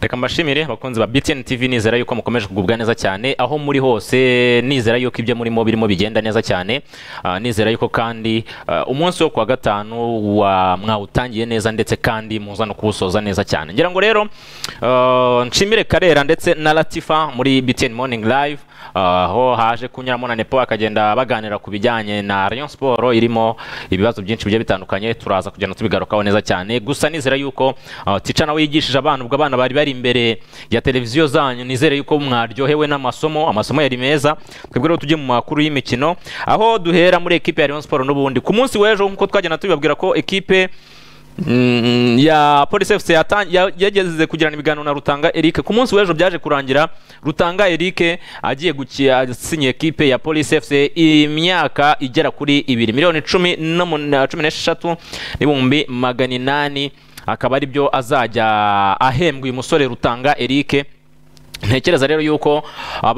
reka mbashimire abakunzi ba BTN TV nizera yuko mukomeje kugubwa neza cyane aho muri hose nizera yuko ibyo murimo birimo bigenda neza cyane Ah, nizera yuko kandi ah, umunsi wo kuwa gatanu wa mwawutangiye neza ndetse kandi muza no kuwusoza neza cyane ngira ngo rero ah, nshimire Karera ndetse na Latifa muri BTN Morning Live ah, aho haje kunyuramo na Nepo akagenda baganira ku bijyanye na Rayon Sport irimo ibibazo byinshi bigiye bitandukanye turaza kugenda tubigarukaho neza cyane gusa nizera yuko ah, tica nawe yigishije abana ubwo abana bari bari imbere ya televiziyo zanyu nizere yuko mwaryohewe n'amasomo amasomo yari meza twebwe rero tujye mu makuru y'imikino aho duhera muri ekipe ya Rayon Sport n'ubundi ku munsi w'ejo nk'uko twagenda tubibabwira ko ekipe mm, ya Police FC yatan- ya- yageze kugirana ibiganiro na Rutanga Eric ku munsi w'ejo byaje kurangira Rutanga Eric agiye gusinya ekipe ya Police FC imyaka igera kuri ibiri miliyoni cumi no mu- na cumi n'esheshatu n'ibihumbi magana inani akaba ari byo azajya ahembwa uyu musore Rutanga Eric ntekereza rero yuko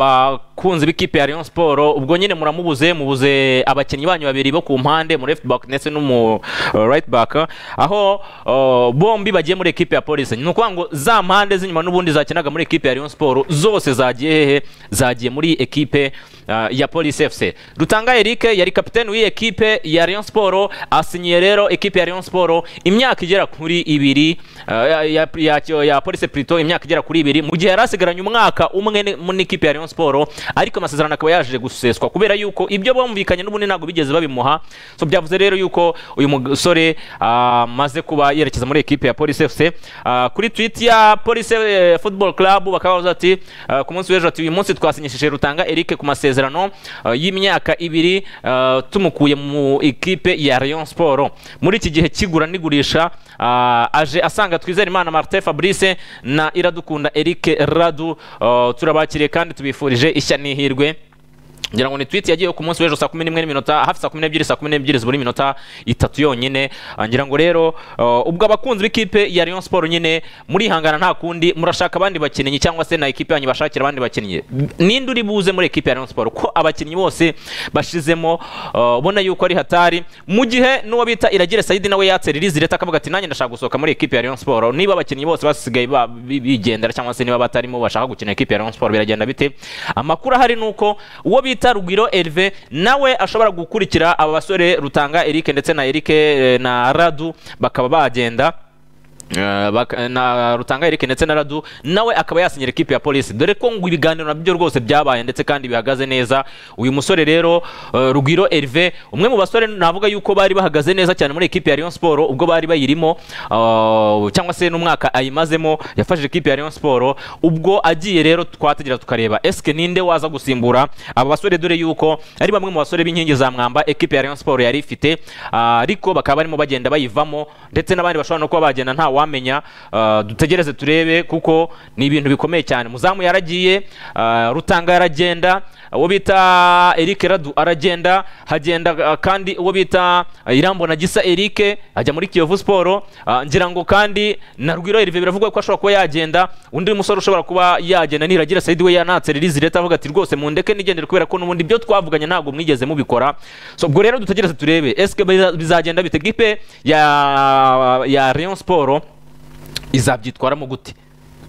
abakunzi b'ikipe ya Rayon Sport ubwo nyine muramubuze mubuze abakinnyi banyu babiri bo ku mpande mu left back ndetse no mu uh, right back aho uh, bombi bagiye muri ekipe ya Police ni ukuvuga ngo za mpande z'inyuma n'ubundi zakinaga muri ekipe ya Rayon Sport zose zagiye hehe zagiye muri ekipe uh, ya Police FC Rutanga Eric yari kapiteni w'iyi ekipe ya Rayon Sport asinyiye rero ekipe ya Rayon Sport imyaka igera kuri ibiri uh, ya, ya, ya, ya Police Pluto imyaka igera kuri ibiri mu gihe yari asigaranye umwaka umwe ni- mu n'ikipe ya Rayon Sport ariko amasezerano akaba yaje guseswa kubera yuko ibyo bumvikanye n'ubundi ntabwo bigeze babimuha so byavuze rero yuko uyu musore amaze kuba yerekeza muri ekipe ya Police FC Ah, kuri tweet ya Police eh, Football Club bakaba bavuze ati ah, ku munsi w'ejo ati uyu munsi twasinyishije Rutanga Eric ku masezerano ah, y'imyaka ibiri ah, tumukuye mu ekipe ya Rayon Sport muri iki gihe kigura n'igurisha ah, aje asanga twizere Imana Martin Fabrice na Iradukunda Eric Radu ah, turabakiriye kandi tubifurije ishya n'ihirwe ngira ngo ni tweet yagiyeho ku munsi w'ejo saa kumi n'imwe n'iminota hafi saa kumi n'ebyiri saa kumi n'ebyiri zibura iminota itatu yonyine Ah, ngira ngo rero uh, ubwo abakunzi b'ikipe ya Rayon Sport nyine murihangana nta kundi murashaka abandi bakinnyi cyangwa se na ekipe yanyu bashakira abandi bakinnyi ninde uri buze muri ekipe ya Rayon Sport ko abakinnyi bose bashizemo uh, ubona yuko ari hatari mu gihe n'uwo bita Iragire Saidi nawe yatse release leta akavuga ati nanjye ndashaka gusohoka muri ekipe ya Rayon Sport niba abakinnyi bose basigaye ba- bi- bigendera cyangwa se niba batarimo bashaka gukina ekipe ya Rayon Sport biragenda bite amakuru ahari ni uko uwo bita Rugwiro Herve nawe ashobora gukurikira aba basore Rutanga Eric ndetse na Eric eh, na Radu bakaba bagenda Eh, bak- na Rutanga Eric ndetse na Radu nawe akaba yasinyira ekipe ya Police dore ko ngo ibiganiro nabyo rwose byabaye ndetse kandi bihagaze neza uyu musore rero eh, Rugwiro Herve umwe mu basore navuga yuko bari bahagaze neza cyane muri ekipe ya Rayon Sport ubwo bari bayirimo eh, cyangwa se n'umwaka ayimazemo yafashije ekipe ya Rayon Sport ubwo agiye rero twategera tukareba eske ninde waza gusimbura aba basore dore yuko ari bamwe mu basore b'inkingi za mwamba ekipe ya Rayon Sport yari ifite ah, ariko bakaba barimo bagenda bayivamo ndetse n'abandi bashobora no kuba bagenda nta wamenya ah, dutegereze turebe kuko ni ibintu bikomeye cyane muzamu yaragiye ah, rutanga yaragenda uwo bita Eric Radu aragenda hagenda ah, kandi uwo bita ah, Irambona Gisa Eric ajya muri Kiyovu Sport ah, ngira ngo kandi na Rwiro Herve biravuga ko ashobora kuba yagenda undi musore ushobora kuba yagenda niragira Saidi we yanatse release leta avuga ati rwose mundeke nigendere kubera ko n'ubundi byo twavuganye ntabwo mwigeze mubikora so ubwo rero dutegereze turebe eske biza- bizagenda bite gipe ya ya Rayon Sport izabyitwaramo gute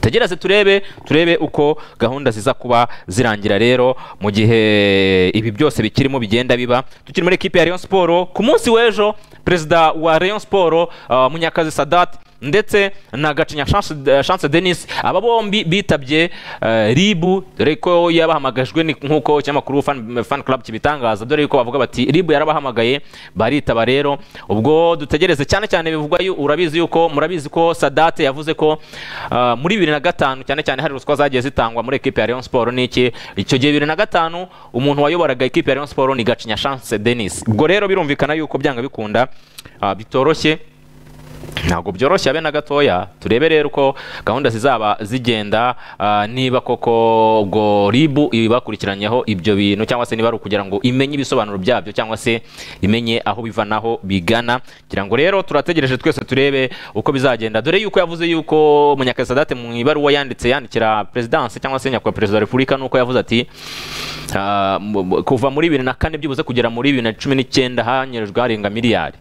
tegereze turebe turebe uko gahunda ziza kuba zirangira rero mu gihe ibi byose bikirimo bigenda biba tukiri muri ekipe ya Rayon Sport ku munsi w'ejo perezida wa Rayon Sport uh, Munyakazi Sadat ndetse na Gacinya Chance, eh, Chance Denis aba bombi bitabye eh, Ribu dore ko yabahamagajwe ni nkuko cyamakuru fan, fan club kibitangaza dore yuko bavuga bati Ribu yarabahamagaye baritaba rero ubwo dutegereze cyane cyane bivugwa yu- urabizi yuko murabizi ko Sadat yavuze ko ah, muri bibiri na gatanu cyane cyane hari ruswa zagiye zitangwa muri ekipe ya Rayon Sport n'iki icyo gihe bibiri na gatanu umuntu wayoboraga ekipe ya Rayon Sport ni Gacinya Chance Denis ubwo rero birumvikana yuko byanga bikunda ah, bitoroshye ntabwo byoroshye abe na gatoya turebe rero uko gahunda zizaba zigenda ah, niba koko ubwo ribu ibakurikiranyeho ibyo bintu cyangwa se niba ari ukugira ngo imenye ibisobanuro byabyo cyangwa se imenye aho biva naho bigana kugira ngo rero turategereje twese turebe uko bizagenda dore yuko yavuze yuko munyakazi sadate mu ibaruwa yanditse yandikira perezidanse cyangwa se nyakubahwa perezida wa repubulika nuko yavuze ati ah, mu- mu- kuva muri bibiri na kane byibuze kugera muri bibiri na cumi n'icyenda hanyerejwe harenga miliyari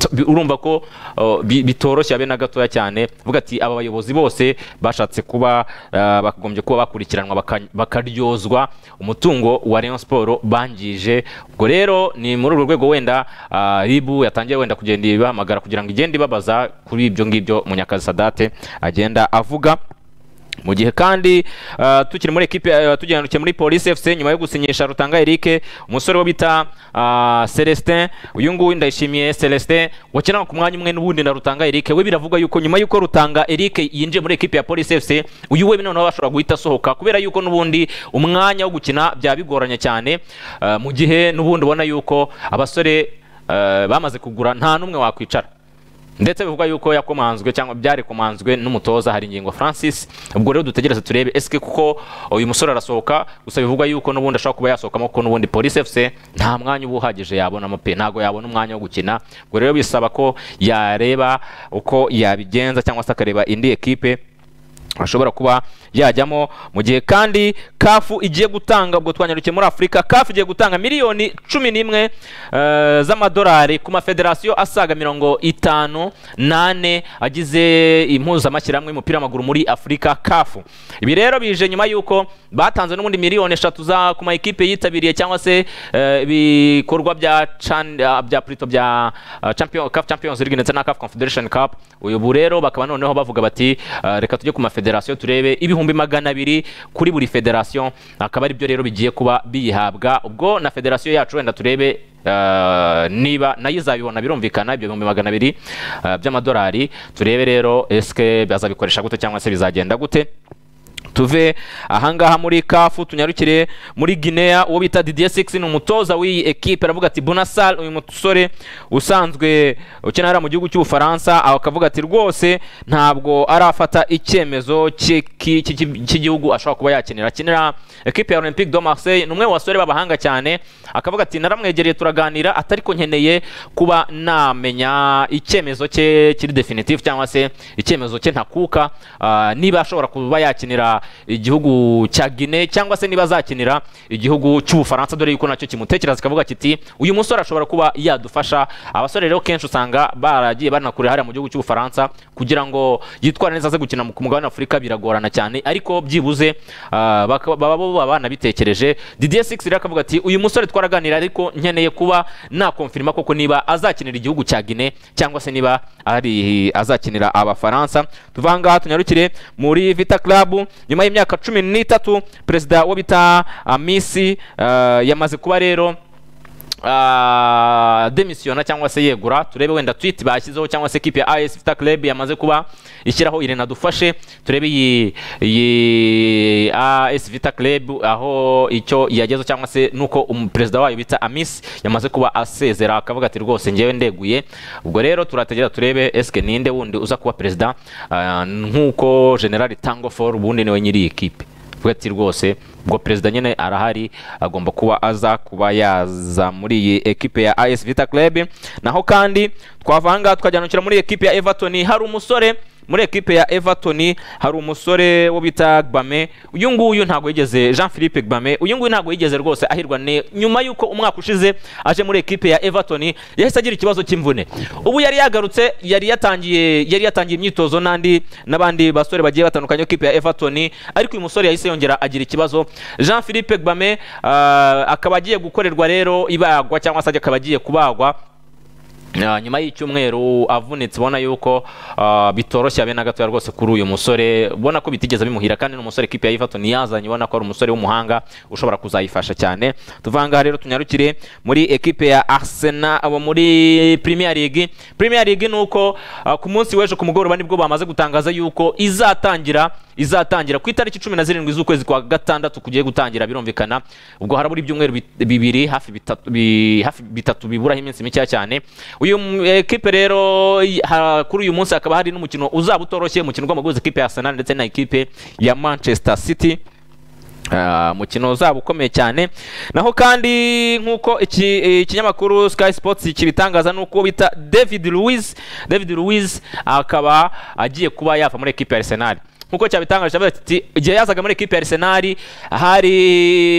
t- bi- urumva ko uh, bi- bitoroshye habe na gatoya cyane vuga ati aba bayobozi bose bashatse kuba uh, bakagombye kuba bakurikiranwa baka- bakaryozwa umutungo wa Rayon Sport bangije ubwo rero ni muri urwo rwego wenda uh, ribu yatangiye wenda kugenda ibahamagara kugira ngo igende ibabaza kuri ibyo ngibyo Munyakazi Sadate agenda avuga mu gihe kandi ah, tukiri muri ekipe ah, tugenewe muri polisi efuse nyuma yo gusinyisha rutanga eric umusore wo bita ah, celestin uyu nguyu ndayishimiye celestin wakinaga ku mwanya umwe n'ubundi na rutanga eric we biravugwa yuko nyuma y'uko rutanga eric yinjiye muri ekipe ya polisi efuse uyu we noneho ashobora guhita asohoka kubera yuko n'ubundi umwanya wo gukina byaba bigoranye cyane ah, mu gihe n'ubundi ubona yuko abasore ah, bamaze kugura nta n'umwe wakwicara ndetse bivuga yuko yakomanzwe cyangwa byari komanzwe n'umutoza hari ingingo francis ubwo rero dutegereze turebe esike kuko uyu musore arasohoka gusa bivugwa yuko n'ubundi ashobora kuba yasohokamo kuko n'ubundi polisi efuse nta mwanya uba uhagije yabonamo pe ntabwo yabona umwanya wo gukina ubwo rero bisaba ko yareba uko yabigenza cyangwa se akareba indi ekipe ashobora kuba yajyamo mu gihe kandi kafu igiye gutanga ubwo twanyarukiye muri afurika kafu igiye gutanga miliyoni cumi n'imwe eh, z'amadolari ku mafederasiyo asaga mirongo itanu n'ane agize impuzamashyirahamwe y'umupira w'amaguru muri afurika kafu ibi rero bije nyuma y'uko batanze n'ubundi miliyoni eshatu za ku ma ekipe yitabiriye cyangwa se eh, ibikorwa bya Chan- ah, bya Pluto bya ah, champion CAF Champions League ndetse na CAF Confederation Cup uyu bu rero bakaba noneho bavuga bati ah, reka tujye ku mafederasiyo turebe ibihumbi magana abiri kuri buri federasiyo akaba ari byo rero bigiye kuba biyihabwa ubwo na federasiyo yacu wenda turebe ah, niba nayo izabibona birumvikana ibyo bihumbi magana abiri ah, by'amadolari turebe rero eske bazabikoresha gute cyangwa se bizagenda gute tuve ahangaha muri kafu tunyarukire muri guinea uwo bita didier six ni umutoza w'iyi ekipe aravuga ati bonasal uyu musore usanzwe ukina hariya mu gihugu cy'ubufaransa aho akavuga ati rwose ntabwo arafata icyemezo cy'iki- cy'iki- cy'igihugu ashobora kuba yakenera akenera ekipe ya olympique de marseille ni umwe mu basore b'abahanga cyane akavuga ati naramwegereye turaganira atari ko nkeneye kuba namenya icyemezo cye kiri definitive cyangwa se icyemezo cye ntakuka ah, niba ashobora kuba yakinira igihugu cya Guinea cyangwa se niba azakinira igihugu cy'ubufaransa dore yuko nacyo kimutekereza kikavuga kiti uyu musore ashobora kuba yadufasha abasore rero kenshi usanga baragiye banakure hariya mu gihugu cy'ubufaransa kugira ngo yitware neza aze gukina ku mugabane w'afurika biragorana cyane ariko byibuze ah, baka- baba bo baba banabitekereje didier six rero akavuga ati uyu musore twaraganira ariko nkeneye kuba nakonfirima koko niba azakinira igihugu cya Guinea cyangwa se niba ari azakinira abafaransa tuva ngaha tunyarukire muri vita club nyuma y'imyaka cumi n'itatu perezida wo bita ah, misi ah, yamaze kuba rero ah, demisiyona cyangwa se yegura turebe wenda tweet bashyizeho cyangwa se ekipe ya AS Vita Club yamaze kuba ishyiraho Irene dufashe turebe iyi iyi AS Vita Club aho icyo yagezeho cyangwa se nuko umu- perezida wayo bita Amis yamaze kuba asezera akavuga ati rwose ngewe ndeguye ubwo rero turategera turebe eske ninde wundi uza kuba perezida ah, nkuko General Tangofor ubundi niwe nyiri iyi ekipe vuga ati rwose ubwo perezida nyine arahari agomba kuba aza kuba yaza muri iyi ekipe ya AS Vita Club naho kandi twavanga tukajanukira muri ekipe ya Everton hari umusore muri ekipe ya Everton hari umusore wo bita Gbame uyu nguyu ntabwo yigeze Jean Philippe Gbame uyu nguyu ntabwo yigeze rwose ahirwa ne nyuma yuko umwaka ushize aje muri ekipe ya Everton yahise agira ikibazo cy'imvune ubu yari yagarutse yari yatangiye yari yatangiye imyitozo n'andi n'abandi basore bagiye batandukanye ekipe ya Everton ariko uyu musore yahise yongera agira ikibazo Jean Philippe Gbame ah, akaba agiye gukorerwa rero ibagwa cyangwa se akaba agiye kubagwa Ah, nyuma y'icyumweru avunitse ubona yuko ah, bitoroshye abe na gatoya rwose kuri uyu musore ubona ko bitigeze bimuhira kandi ni umusore ikipe ya Everton yazanye ubona ko ari umusore w'umuhanga ushobora kuzayifasha cyane tuvanga rero tunyarukire muri ekipe ya Arsenal abo muri Premier League Premier League ni uko ah, ku munsi w'ejo ku mugoroba nibwo bamaze gutangaza yuko izatangira izatangira ku itariki cumi na zirindwi z'ukwezi kwa gatandatu kugiye gutangira birumvikana ubwo harabura ibyumweru bit- bibiri hafi bitatu bi- hafi bitatu biburaho iminsi mikeya cyane uyu mu- ekipe rero y- ha- kuri uyu munsi hakaba hari n'umukino uzaba utoroshye umukino ugomba ekipe ya Arsenal ndetse na ekipe ya Manchester City Ah, umukino uzaba ukomeye cyane naho kandi nk'uko iki- ikinyamakuru sky sports kibitangaza nuko bita david louis david louis akaba agiye kuba yava muri ekipe ya arsenal nk'uko cyabitangaje cyavuze ati igihe yazaga muri ekipe ya Arsenal hari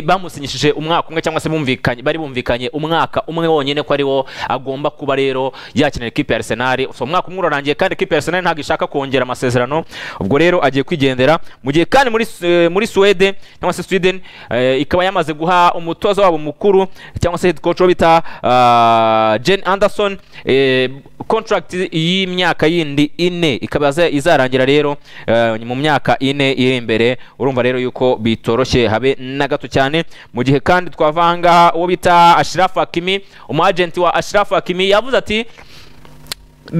bamusinyishije umwaka umwe cyangwa se bumvikanye bari bumvikanye umwaka umwe wonyine ko ari wo agomba kuba rero yakinira ekipe ya Arsenal so umwaka umwe urarangiye kandi ekipe ya Arsenal ntabwo ishaka kongera amasezerano ubwo rero agiye kwigendera mu gihe kandi muri eh, muri Sweden cyangwa se Sweden eh, ikaba yamaze guha umutoza wabo mukuru cyangwa se head coach wo bita ah, Jane Anderson eh, contract y'imyaka yindi ine ikaba iza- izarangira rero eh, mu myaka ine iri imbere urumva rero yuko bitoroshye habe na gato cyane mu gihe kandi twavanga uwo bita Ashraf Hakimi umu agent wa Ashraf Hakimi yavuze ati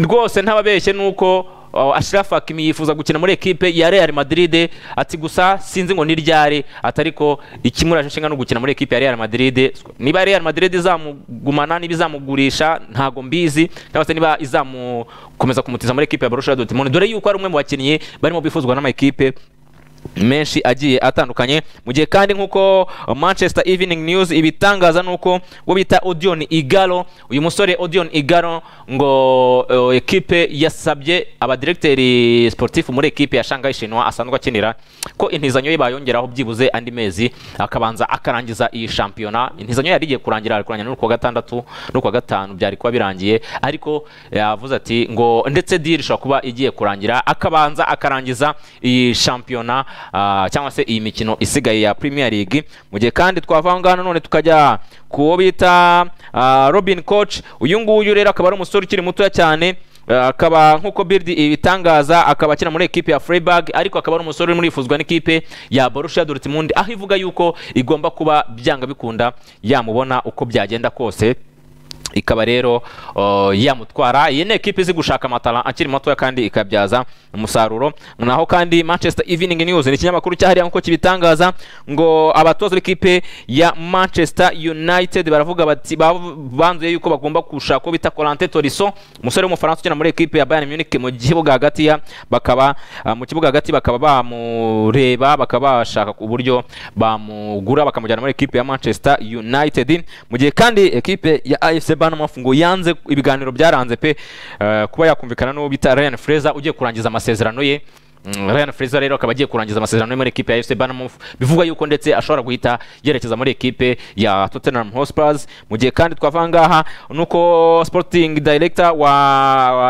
rwose ntababeshye nuko uh, Ashraf Hakimi yifuza gukina muri ekipe ya Real Madrid ati gusa sinzi ngo ni ryari atariko ikimuraje nshinga no gukina muri ekipe ya Real Madrid niba Real Madrid izamugumana niba izamugurisha ntago mbizi cyangwa se niba izamukomeza kumutiza muri ekipe ya Borussia Dortmund dore yuko ari umwe mu bakinnyi barimo bifuzwa n'amakipe menshi agiye atandukanye mu gihe kandi nk'uko manchester evening news ibitangaza ni uko uwo bita odion igalo uyu musore odion igalo ngo eh, ekipe yasabye abadiregiteri sportif muri ekipe ya shanghai shinwa asanzwe akinira ko intizanyo ye bayongeraho byibuze andi mezi akabanza akarangiza iyi shampiyona intizanyo yari igiye kurangira ari kurangira n'ukwa gatandatu n'ukwa gatanu byari kuba birangiye ariko yavuze ati ngo ndetse diri ishobora kuba igiye kurangira akabanza akarangiza iyi shampiyona ah, cyangwa se iyi mikino isigaye ya premier league mu gihe kandi twavanga none tukajya ku wo bita ah, robin coach uyu nguyu rero akaba ari umusore ukiri mutoya cyane Eh, akaba nk'uko bird ibitangaza akaba akina muri ekipe ya Freiburg ariko akaba ari umusore urimo urifuzwa n'ikipe ya Borussia Dortmund aho ivuga yuko igomba kuba byanga bikunda yamubona uko byagenda kose ikaba rero uh, yamutwara iyi ni ekipe izi gushaka amatara akiri matoya kandi ikabyaza umusaruro naho kandi manchester evening news ni ikinyamakuru cyahariya nk'uko kibitangaza ngo abatoza b'ikipe ya manchester united baravuga bati bav- banzuye yuko bagomba gushaka uwo bita colante toriso umusore w'umufaransa ukina muri ekipe ya bayern munich mu kibuga hagati ya bakaba ah, mu kibuga hagati bakaba bamureba bakaba bashaka uburyo bamugura bakamujyana muri ekipe ya manchester united mu gihe kandi ekipe ya afc banamaf ngo yanze ibiganiro byaranze pe eh, kuba yakumvikana n'uwo bita ryan fraser ugiye kurangiza amasezerano ye Mm, Ryan Fraser rero akaba agiye kurangiza amasezerano ye muri ekipe ya FC Bournemouth bivugwa yuko ndetse ashobora guhita yerekeza muri ekipe ya Tottenham Hotspur mu gihe kandi twava ngaha nuko Sporting Director wa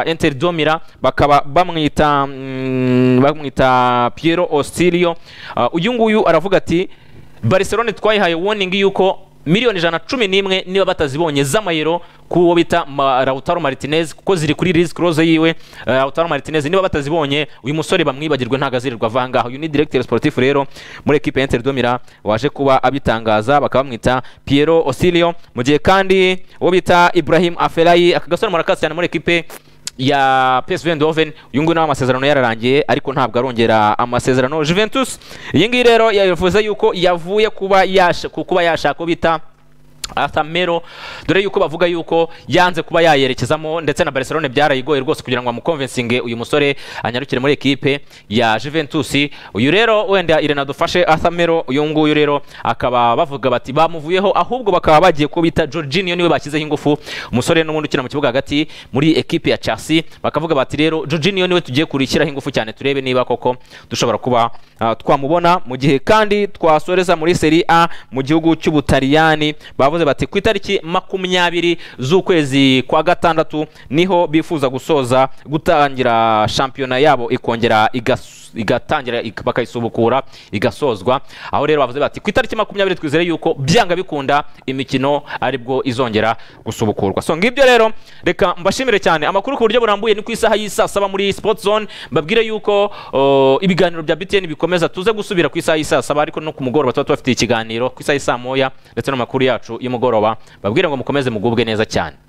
wa Inter Domira bakaba bamwita mm, bamwita Piero Ostilio Uh, uyu nguyu aravuga ati Barcelona twayihaye warning yuko miliyoni ijana cumi n'imwe niba batazibonye z'amayero k'uwo bita Ma- Lautaro Martinez kuko ziri kuri risk close yiwe Eh, Lautaro Martinez niba batazibonye uyu musore bamwibagirwe ntago azirirwa avangaho uyu ni directeur sportif rero muri equipe ya Inter Domira waje kuba abitangaza bakaba bamwita Piero Osilio mu gihe kandi uwo bita Ibrahim Afelayi aka gasore murakazi cyane muri equipe ya PSV Eindhoven uyu nguyu nawe amasezerano yararangiye ariko ntabwo arongera amasezerano Juventus iyi ngiyi rero yavuze yuko yavuye kuba yasha- ku- kuba yashaka uwo bita Atamero dore yuko bavuga yuko yanze kuba yayerekezamo ndetse na Barcelona byarayigoye rwose kugira ngo amukonvensinge uyu musore anyarukire muri ekipe ya Juventus uyu rero wenda Irena dufashe Atamero uyu nguyu rero akaba bavuga bati bamuvuyeho ahubwo bakaba bagiye ko bita Jorginho niwe bashyizeho ingufu umusore n'ubundi ukina mu kibuga hagati muri ekipe ya Chelsea bakavuga bati rero Jorginho niwe tugiye kurishyiraho ingufu cyane turebe niba koko dushobora kuba ah, twamubona mu gihe kandi twasoreza muri Serie A mu gihugu cy'Ubutaliyani bavuze bati ku itariki makumyabiri z'ukwezi kwa gatandatu niho bifuza gusoza gutangira shampiyona yabo ikongera igas- igatangira ik- bakayisubukura igasozwa aho rero bavuze bati ku itariki makumyabiri twizere yuko byanga bikunda imikino aribwo izongera gusubukurwa so ngibyo rero reka mbashimire cyane amakuru ku buryo burambuye ni ku isaha y'isaa saba muri sport zone mbabwire yuko o, ibiganiro bya btn bikomeza tuze gusubira ku isaha y'isaa saba ariko no ku mugoroba tuba tubafitiye ikiganiro ku isaha y'isaa moya ndetse n'amakuru yacu y'umugoroba babwire ngo mukomeze mugubwe neza cyane